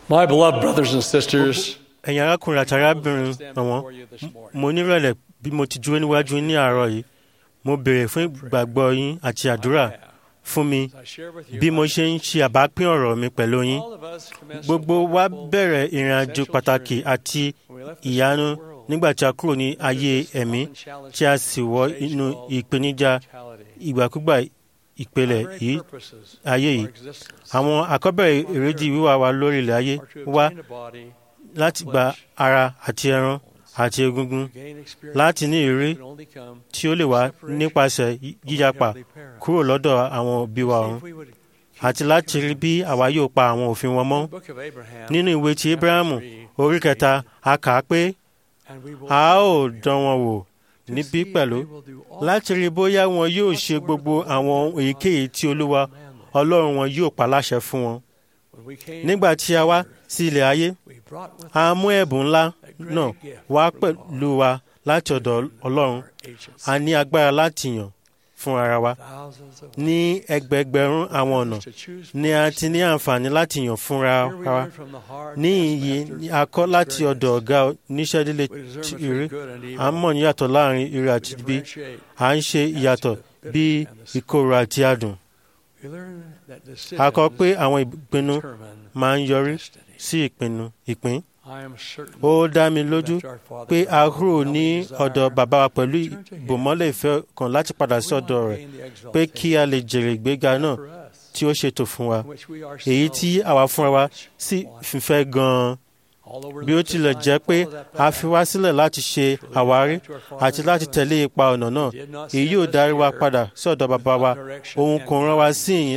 My beloved brothers and sisters, ẹ̀yin arákùnrin àti arábìnrin ọ̀wọ́n mo nírẹ̀lẹ̀ bí mo ti dúró níwájú yín ní àárọ̀ yìí mo béèrè fún ìgbàgbọ́ yín àti àdúrà fún mi bí mo ṣe ń ṣe àbápín ọ̀rọ̀ mi pẹ̀lú yín gbogbo wa bẹ̀rẹ̀ ìrìn àjò pàtàkì àti ìyanu nígbà tí a kúrò ní ayé ẹ̀mí tí a sì wọ inú ìpèníjà ìgbàkúgbà ìpele yìí ayé yìí àwọn àkọ́bẹ̀rẹ̀ èrèdí wíwá wa lórí ilẹ̀ ayé wá láti gba ara àti ẹran àti egungun láti ní ìrírí tí ó lè wá nípasẹ̀ yíyapa kúrò lọ́dọ̀ àwọn òbí wa ọ̀run àti láti rí bí àwa yóò pa àwọn òfin wọn mọ́. nínú ìwé ti Abrahamu orí kẹta a kà á pé a ó dán wọn wò níbí pẹ̀lú láti rí bóyá wọn yóò ṣe gbogbo àwọn èyíkéyìí tí Olúwa Ọlọ́run wọn yóò pa láṣẹ fún wọn. nígbà tí a wá sí ilẹ̀ ayé a mú ẹ̀bùn ńlá náà wá pẹ̀lú wa láti ọ̀dọ̀ Ọlọ́run a ní agbára láti yàn fún ara wa ní ẹgbẹẹgbẹ̀rún àwọn ọ̀nà ni a ti ní àǹfààní láti yàn fúnra wa ní iyì a kọ́ láti ọ̀dọ̀ ọ̀gá oníṣẹ́dílé ire à ń mọ̀ níyàtọ̀ láàrin ire àti ibi à ń ṣe ìyàtọ̀ bí ìkorò àti adùn a kọ́ pé àwọn ìpinnu máa ń yọrí sí ìpinnu ìpín ó dá mi lójú pé a kúrò ní ọ̀dọ̀ bàbá wa pẹ̀lú ìbòmọ́lẹ̀ ìfẹ́ kan láti padà sí ọ̀dọ̀ rẹ̀ pé kí a lè jèrè ìgbéga náà tí ó ṣètò fún wa èyí tí àwa fúnra wa sì fífẹ́ gan-an bí ó tilẹ̀ jẹ́ pé a fi wá sílẹ̀ láti ṣe àwárí àti láti tẹ̀lé ipa ọ̀nà náà èyí yóò darí wa padà sí ọ̀dọ̀ bàbá wa òun kò rán wa sí ìyìn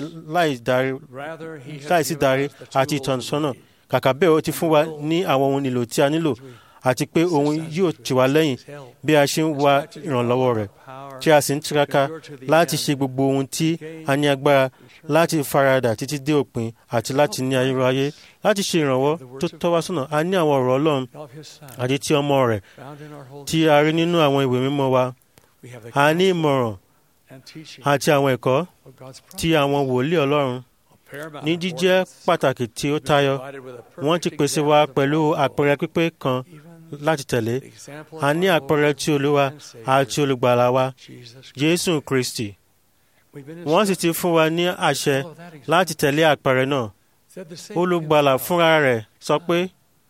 láì sí darí àti ìtọ́sọ́nà kàkà bẹ́ẹ̀ ó ti fún wa ní àwọn ohun èlò tí a nílò àti pé òun yóò tì wá lẹ́yìn bí a ṣe ń wá ìrànlọ́wọ́ rẹ̀ tí a sì ń tiraka láti ṣe gbogbo ohun tí a ní agbára láti faradà títí dé òpin àti láti ní ayérayé láti ṣe ìrànwọ́ tó tọ́ wá sọ́nà a ní àwọn ọ̀rọ̀ Ọlọ́run àti ti ọmọ rẹ̀ tí a rí nínú àwọn ìwé mímọ́ wa a ní ìmọ̀ràn àti àwọn ẹ̀kọ́ tí àwọn wòlíì Ọlọ́run ní jíjẹ́ pàtàkì tí ó tayọ wọ́n ti pèsè wa pẹ̀lú àpẹẹrẹ pípé kan láti tẹ̀lé a ní àpẹẹrẹ tí Olúwa àti olùgbàlà wa Jésù Kristi wọ́n sì ti fún wa ní àṣẹ láti tẹ̀lé àpẹẹrẹ náà olùgbàlà fúnra rẹ̀ sọ pé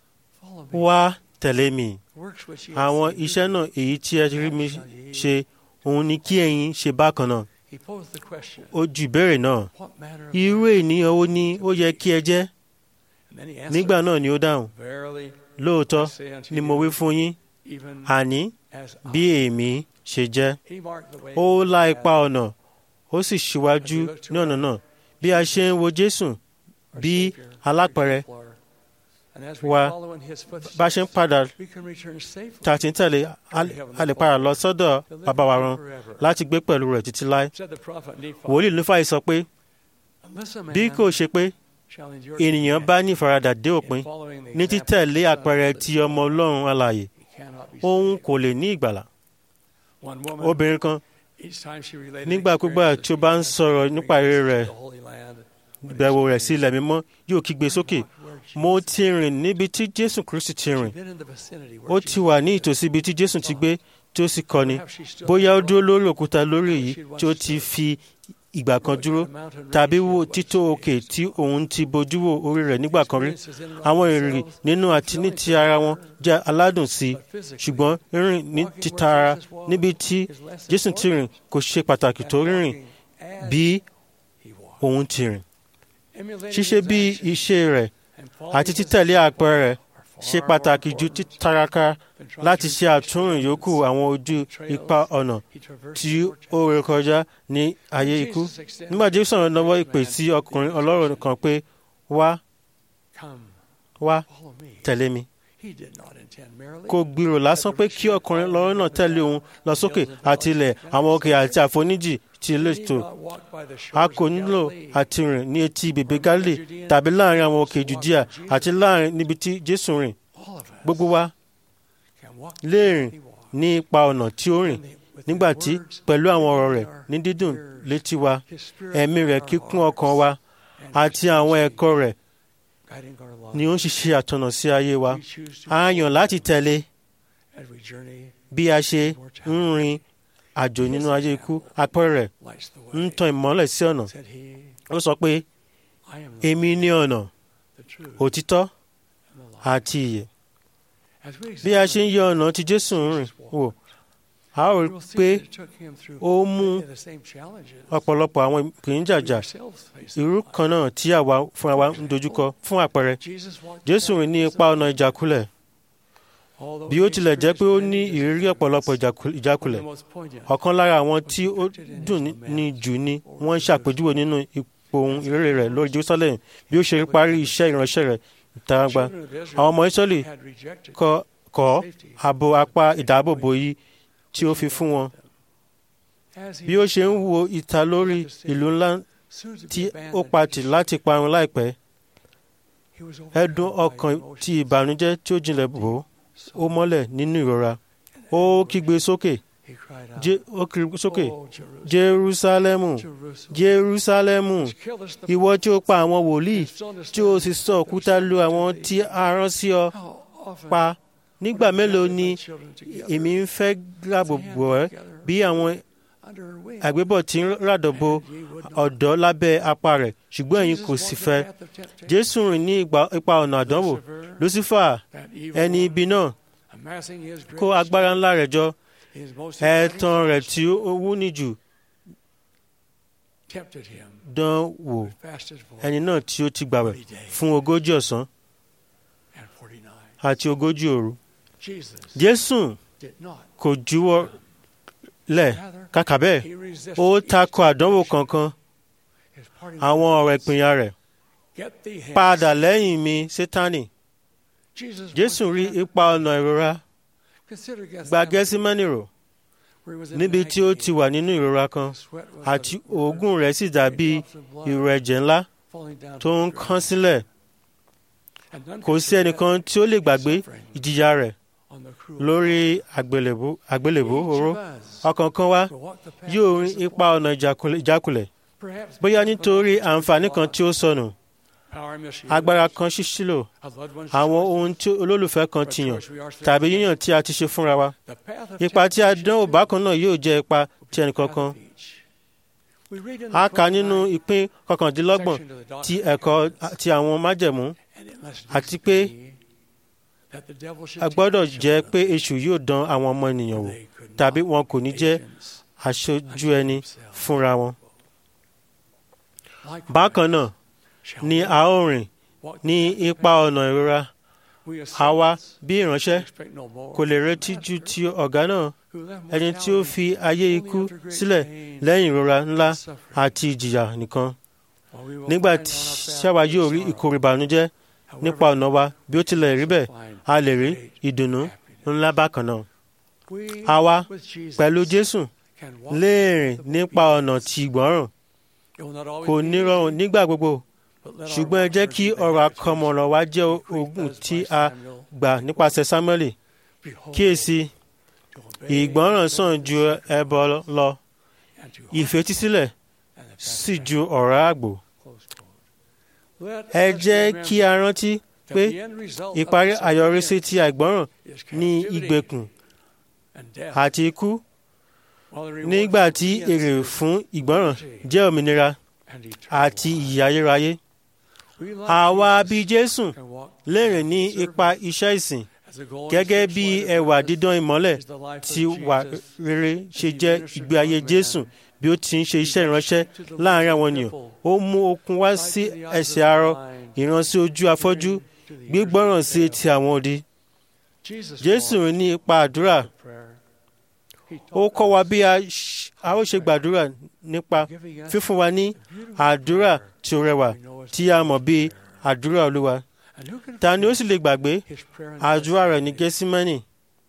wá tẹ̀lé mi àwọn iṣẹ́ náà èyí tí ẹ rí mi ṣe òun ni kí ẹ̀yin ṣe bákan náà ó ju ìbéèrè náà irú ènìyàn wo ni ó yẹ kí ẹ jẹ́ nígbà náà ni ó dáhùn lóòótọ́ ni mo wí fún yín àní bí èmi ṣe jẹ́ ó la ipa ọ̀nà ó sì ṣíwájú ní ọ̀nà náà bí a ṣe ń wo Jésù bí alápẹ̀rẹ̀ wa bá ṣe ń padà tá a ti ń tẹ̀lé a lè padà lọ sọ́dọ̀ bàbá wa rán láti gbé pẹ̀lú rẹ̀ títí láé. wòlíì Nífàì sọ pé bí kò ṣe pé ènìyàn bá ní ìfaradà dé òpin ní títẹ̀lé àpẹẹrẹ ti ọmọ Ọlọ́run alààyè òun kò lè ní ìgbàlà. obìnrin kan nígbàkúgbà tí ó bá ń sọ̀rọ̀ nípa èrè rẹ̀ ìbẹ̀wò rẹ̀ sí ilẹ̀ mímọ́ yóò kígbe sókè mo ti rìn níbi tí Jésù Kristi ti rìn ó ti wà ní ìtòsí ibi tí Jésù ti gbé tí ó sì kọ́ni bóyá ó dúró lórí òkúta lórí èyí tí ó ti fi ìgbà kan dúró tàbí wo tító òkè tí òun ti bojú wo orí rẹ̀ nígbà kan rí àwọn ìrìn nínú àti ní ti ara wọn jẹ́ aládùn sí i ṣùgbọ́n rírìn ní títa ara níbi tí Jésù ti rìn kò ṣe pàtàkì tó rírìn bí òun ti rìn ṣíṣe bí iṣẹ́ rẹ̀ àti títẹ̀lé àpẹẹrẹ rẹ̀ ṣe pàtàkì ju títaraka láti ṣe àtúnrìn yòókù àwọn ojú ipa ọ̀nà tí ó rékọjá ní ayé ikú. nígbà Jésù sọ̀rọ̀ lọ́wọ́ ìpè sí ọkùnrin ọlọ́rọ̀ kan pé wá wá tẹ̀lé mi. kò gbèrò lásán pé kí ọkùnrin ọlọ́rọ̀ náà tẹ̀lé òun lọ sókè àti ilẹ̀ àwọn òkè àti àfoníjì ti létò a kò nílò àti rìn ní etí bèbè Gálílì tàbí láàrin àwọn òkè Jùdíà àti láàrin níbi tí Jésù rìn gbogbo wa lè rìn ní ipa ọ̀nà tí ó rìn nígbà tí pẹ̀lú àwọn ọ̀rọ̀ rẹ̀ ní dídùn létí wa ẹ̀mí rẹ̀ kíkún ọkàn wa àti àwọn ẹ̀kọ́ rẹ̀ ni ó ń ṣiṣẹ́ àtọ̀nà sí ayé wa a yàn láti tẹ̀lé bí a ṣe ń rin àjò nínú ayé ikú apẹ̀rẹ̀ ń tan ìmọ́lẹ̀ sí ọ̀nà ó sọ pé èmi ní ọ̀nà òtítọ́ àti ìyè bí a ṣe ń yọ ọ̀nà tí Jésù ń rìn wò a ó rí pé ó mú ọ̀pọ̀lọpọ̀ àwọn ìpèníjàjà irú kan náà tí àwa fúnra wa ń dojúkọ fún àpẹẹrẹ Jésù rìn ní ipa ọ̀nà ìjákulẹ̀ bí ó tilẹ̀ jẹ́ pé ó ní ìrírí ọ̀pọ̀lọpọ̀ ìjákulẹ̀ ọ̀kan lára àwọn tí ó dùn ní jù ni wọ́n ń ṣàpèjúwe nínú ipò ohun ìrere rẹ̀ lórí Jerusalem bí ó ṣe parí iṣẹ́ ìránṣẹ́ rẹ̀ ìtaragba àwọn ọmọ Ísírẹ́lì kọ̀ ààbò apá ìdáàbòbò yìí tí ó fi fún wọn bí ó ṣe ń wo ìta lórí ìlú ńlá tí ó patì láti parun láìpẹ́ ẹ̀dùn ọkàn ti ìbànújẹ́ tí ó jinlẹ̀ bò ó mọ́lẹ̀ nínú ìrora ó kígbe sókè ó kígbe sókè Jerúsálẹ́mù Jerúsálẹ́mù ìwọ tí ó pa àwọn wòlíì tí ó sì sọ òkúta lu àwọn tí a rán sí ọ pa nígbà mélòó ni èmi ń fẹ́ gbàgbọ́ ẹ bí àwọn àgbébọ̀ tí ń ràdọ̀bọ̀ ọ̀dọ́ lábẹ́ apá rẹ̀ ṣùgbọ́n ẹ̀yin kò sì fẹ́ Jésù rìn ní ipa ọ̀nà àdánwò Lucifer ẹni ibi náà kó agbára ńlá rẹ̀ jọ ẹ̀tàn rẹ̀ tí ó wúni jù dán wò ẹni náà tí ó ti gbàwẹ̀ fún ogójì ọ̀sán àti ogójì òru Jésù kò juwọ́ lẹ̀ kàkà bẹ́ẹ̀ ó takò àdánwò kankan àwọn ọ̀rọ̀ ìpínyà rẹ̀ padà lẹ́yìn mi Sátánì Jésù rí ipa ọ̀nà ìrora gba Gẹ́símánì rò níbi tí ó ti wà nínú ìrora kan àti òógùn rẹ̀ sì dàbí ìrù ẹ̀jẹ̀ ńlá tó ń kán sílẹ̀ kò sí ẹnìkan tí ó lè gbàgbé ìjìyà rẹ̀ lórí àgbélébú oró ọkàn kan wá yóò rin ipa ọ̀nà ìjákulẹ̀ bóyá nítorí àǹfààní kan tí ó sọnù agbára kan ṣíṣílò àwọn ohun tí olólùfẹ́ kan ti yàn tàbí yíyàn tí a ti ṣe fúnra wa ipa tí a dánwò bákan náà yóò jẹ́ ipa ti ẹnìkankan a kà nínú ìpín kọkàndínlọ́gbọ̀n ti ẹ̀kọ́ ti àwọn májẹ̀mú àti pé a gbọ́dọ̀ jẹ́ pé èṣù yóò dán àwọn ọmọ ènìyàn wò tàbí wọn kò ní jẹ́ aṣojú ẹni fúnra wọn. bákan náà ni a ó rìn ní ipa ọ̀nà ìrora àwa bí ìránṣẹ́ kò lè retí ju ti ọ̀gá náà ẹni tí ó fi ayé ikú sílẹ̀ lẹ́yìn ìrora ńlá àti ìjìyà nìkan nígbà tí ṣáwa yóò rí ìkorò ìbànújẹ́ nípa ọ̀nà wa bí ó tilẹ̀ rí bẹ́ẹ̀ a lè rí ìdùnnú ńlá bákan náà. àwa pẹ̀lú Jésù lè rìn nípa ọ̀nà tí ìgbọ́ràn kò ní rọrùn nígbà gbogbo ṣùgbọ́n ẹ jẹ́ kí ọ̀rọ̀ àkọmọ̀nà wa jẹ́ ogun tí a gbà nípasẹ̀ Sámúẹ́lì kíyèsí ìgbọ́ràn sàn ju ẹbọ lọ ìfetísílẹ̀ sì ju ọ̀rá àgbò ẹ jẹ́ kí a rántí pé ìparí àyọrísí ti àìgbọ́ràn ní ìgbèkùn àti ikú nígbà tí èrè fún ìgbọ́ràn jẹ́ òmìnira àti ìyè ayérayé àwa bíi Jésù lè rìn ní ipa iṣẹ́ ìsìn gẹ́gẹ́ bí ẹwà dídán ìmọ́lẹ̀ tí wà rere ṣe jẹ́ ìgbé ayé Jésù bí ó ti ń ṣe iṣẹ́ ìránṣẹ́ láàrin àwọn ènìyàn ó mú okun wá sí ẹsẹ̀ arọ ìránṣí ojú afọ́jú gbígbọ́ràn sí etí àwọn odi. Jésù rìn ní ipa àdúrà ó kọ́ wa bí a ó ṣe gbàdúrà nípa fífún wa ní àdúrà tí ó rẹwà tí a mọ̀ bí àdúrà Olúwa ta ni ó sì lè gbàgbé àdúrà rẹ̀ ní Gẹ́símánì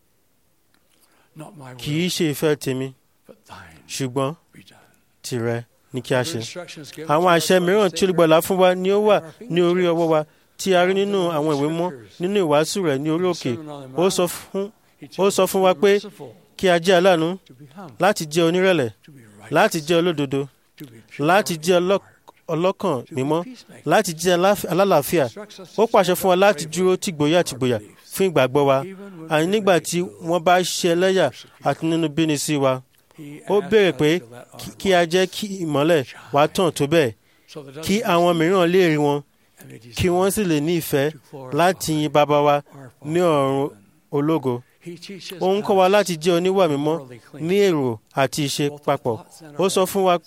kì í ṣe ìfẹ́ tèmi ṣùgbọ́n tìrẹ ni kí a ṣe. àwọn àṣẹ mìíràn tí olùgbàlà fún wa ni ó wà ní orí ọwọ́ wa tí a rí nínú àwọn ìwé mọ́ nínú ìwàásù rẹ̀ ní orí òkè ó sọ fún wa pé kí a jẹ́ aláàánú láti jẹ́ onírẹ̀lẹ̀ láti jẹ́ olódodo láti jẹ́ ọlọ́kàn mímọ́ láti jẹ́ alálàáfíà ó pàṣẹ fún wa láti dúró tìgbòyà tìgbòyà fún ìgbàgbọ́ wa àní nígbà tí wọ́n bá ṣe ẹlẹ́yà àti nínú bíni sí wa ó béèrè pé kí a jẹ́ kí ìmọ́lẹ̀ wa tàn tó bẹ́ẹ̀ kí àwọn mìíràn lè rí wọn kí wọ́n sì lè ní ìfẹ́ láti yin bàbá wa ní ọ̀run ológo ó ń kọ́ wa láti jẹ́ oníwà mímọ́ ní èrò àti ìṣe papọ̀ ó sọ fún wa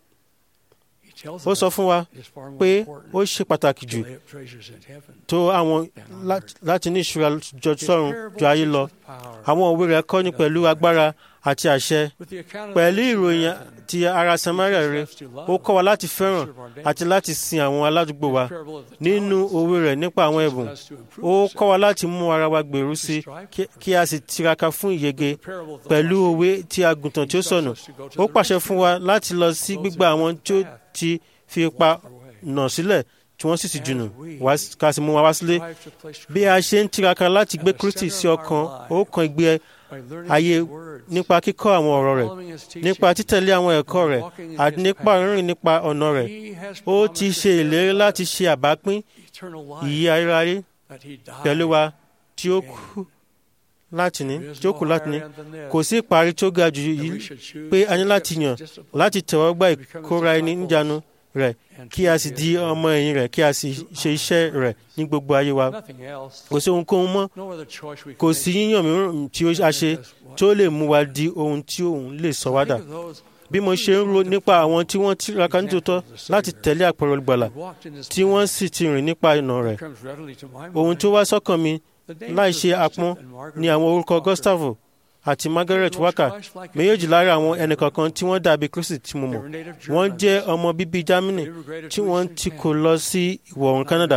ó sọ fún wa pé ó ṣe pàtàkì jù tó àwọn láti ní ìṣúra jọ sọ́run ju ayé lọ àwọn òwe rẹ̀ kọ́ni pẹ̀lú agbára àti àṣẹ pẹ̀lú ìròyìn ti ara Samaria rẹ̀ ó kọ́ wa láti fẹ́ràn àti láti sin àwọn aládùúgbò wa nínú òwe rẹ̀ nípa àwọn ẹ̀bùn ó kọ́ wa láti mú ara wa gbèrú sí kí a sì tiraka fún ìyege pẹ̀lú òwe ti àgùntàn tí ó sọnù ó pàṣẹ fún wa láti lọ sí gbígbà àwọn tí ó ti fi ipa nà sílẹ̀ tí wọ́n sì ti jùnù ká sì mú wa wá sílé bí a ṣe ń tiraka láti gbé Kristi sí ọkàn ó kan ìgbé ayé nípa kíkọ́ àwọn ọ̀rọ̀ rẹ̀ nípa títẹ̀lé àwọn ẹ̀kọ́ rẹ̀ àti nípa rírìn nípa ọ̀nà rẹ̀ ó ti ṣe ìlérí láti ṣe àbápín ìyè ayérayé pẹ̀lú wa tí ó kú láti ní tí ó kù láti ní kò sí ìparí tó ga jù yìí pé a ní láti yàn láti tẹ̀wọ́ gba ìkóra ẹni níjànú rẹ̀ kí a sì di ọmọ ẹ̀yìn rẹ̀ kí a sì ṣe iṣẹ́ rẹ̀ ní gbogbo ayé wa kò sí ohunkóhun mọ́ kò sí yíyàn mìíràn tí a ṣe tó lè mú wa di ohun tí òun lè sọ wá dà bí mo ṣe ń ro nípa àwọn tí wọ́n tiraka nítòótọ́ láti tẹ̀lé àpẹẹrẹ olùgbàlà tí wọ́n sì ti rìn nípa ìnà rẹ̀ ohun tó wá sọ́kàn mi láì ṣe àpọ́n ni àwọn orúkọ Gustavo àti Margaret Waka méjèèjì lára àwọn ẹnìkọ̀ọ̀kan tí wọ́n dàbí Kristi tí mo mọ̀ wọ́n jẹ́ ọmọ bíbí Germany tí wọ́n ti kó lọ sí ìwọ̀ oòrùn Canada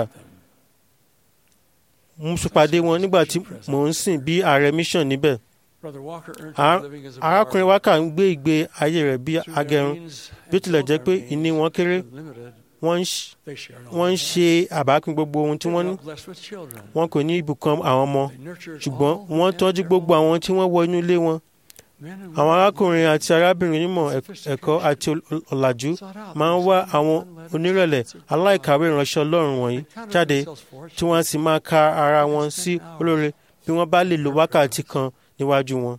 mo ṣèpàdé wọn nígbà tí mò ń sìn bí ààrẹ mission níbẹ̀ arákùnrin Waka ń gbé ìgbé ayé rẹ̀ bí agẹrun bí ó tilẹ̀ jẹ́ pé ìní wọn kéré wọ́n ń ṣe àbápín gbogbo ohun tí wọ́n ní wọn kò ní ibùkún àwọn ọmọ ṣùgbọ́n wọ́n tọ́jú gbogbo àwọn tí wọ́n wọ inú ilé wọn àwọn arákùnrin àti arábìnrin onímọ̀ ẹ̀kọ́ àti ọ̀làjú máa ń wá àwọn onírẹ̀lẹ̀ aláìkàwé ìránṣẹ́ Ọlọ́run wọ̀nyí jáde tí wọ́n sì máa ka ara wọn sí olóore bí wọ́n bá lè lo wákàtí kan níwájú wọn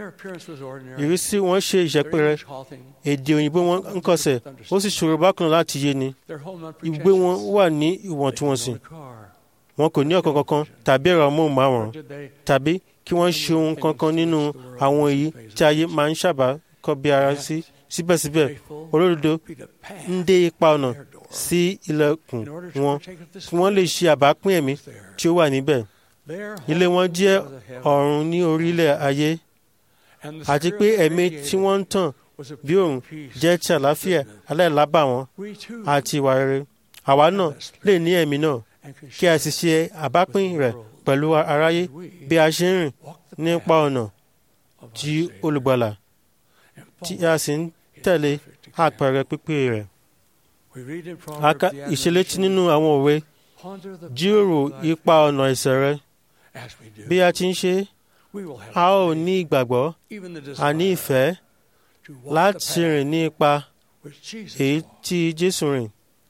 ìrísí wọn ṣe ìṣẹ́pẹ̀rẹ̀ èdè òyìnbó wọn ń kọsẹ̀ ó sì ṣòro bákan láti yé ni ìgbé wọn wà ní ìwọ̀ntúnwọ̀nsì wọn kò ní ọ̀kan kankan tàbí ẹ̀rọ amóhùnmáwòrán tàbí kí wọ́n ṣe ohun kankan nínú àwọn èyí tí ayé máa ń sábà kọ́ bí ara sí síbẹ̀síbẹ̀ olódodo ń dé ipa ọ̀nà sí ilẹ̀kùn wọn kí wọ́n lè ṣe àbápín ẹ̀mí tí ó wà níbẹ̀ ilé wọn jẹ́ ọ̀run ní orílẹ̀ ayé àti pé ẹ̀mí tí wọ́n ń tàn bí òun jẹ́ ti àlàáfíà aláìlábàwọ́n àti ìwà rere àwa náà lè ní ẹ̀mí náà kí a sì ṣe àbápín rẹ̀ pẹ̀lú aráyé bí a ṣe ń rìn nípa ọ̀nà tí olùgbàlà tí a sì ń tẹ̀lé àpẹẹrẹ pípé rẹ̀. a ka ìṣelétí nínú àwọn òwe jíròrò ipa ọ̀nà ẹ̀ṣẹ̀ rẹ bí a ti ń ṣe a ó ní ìgbàgbọ́ àní ìfẹ́ láti rìn ní ipa èyí tí Jésù rìn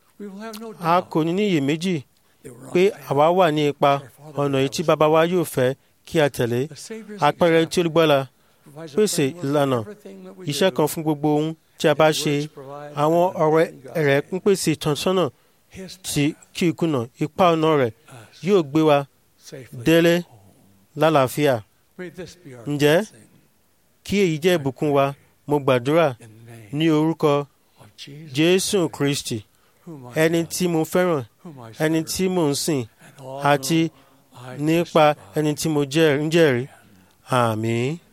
a kò ní ní iyèméjì pé àwa wà ní ipa ọ̀nà èyí tí bàbá wa yóò fẹ́ kí a tẹ̀lé àpẹẹrẹ tí olùgbàlà pèsè ìlànà iṣẹ́ kan fún gbogbo ohun tí a bá ṣe àwọn ọ̀rẹ́ rẹ̀ ń pèsè ìtọ́sọ́nà tí kí ìkùnà ipa ọ̀nà rẹ̀ yóò gbé wa délé lálàáfíà ǹjẹ́ kí èyí jẹ́ ìbùkún wa mo gbàdúrà ní orúkọ Jésù Kristi ẹni tí mo fẹ́ràn ẹni tí mo ń sìn àti nípa ẹni tí mo ń jẹ́rìí àmín.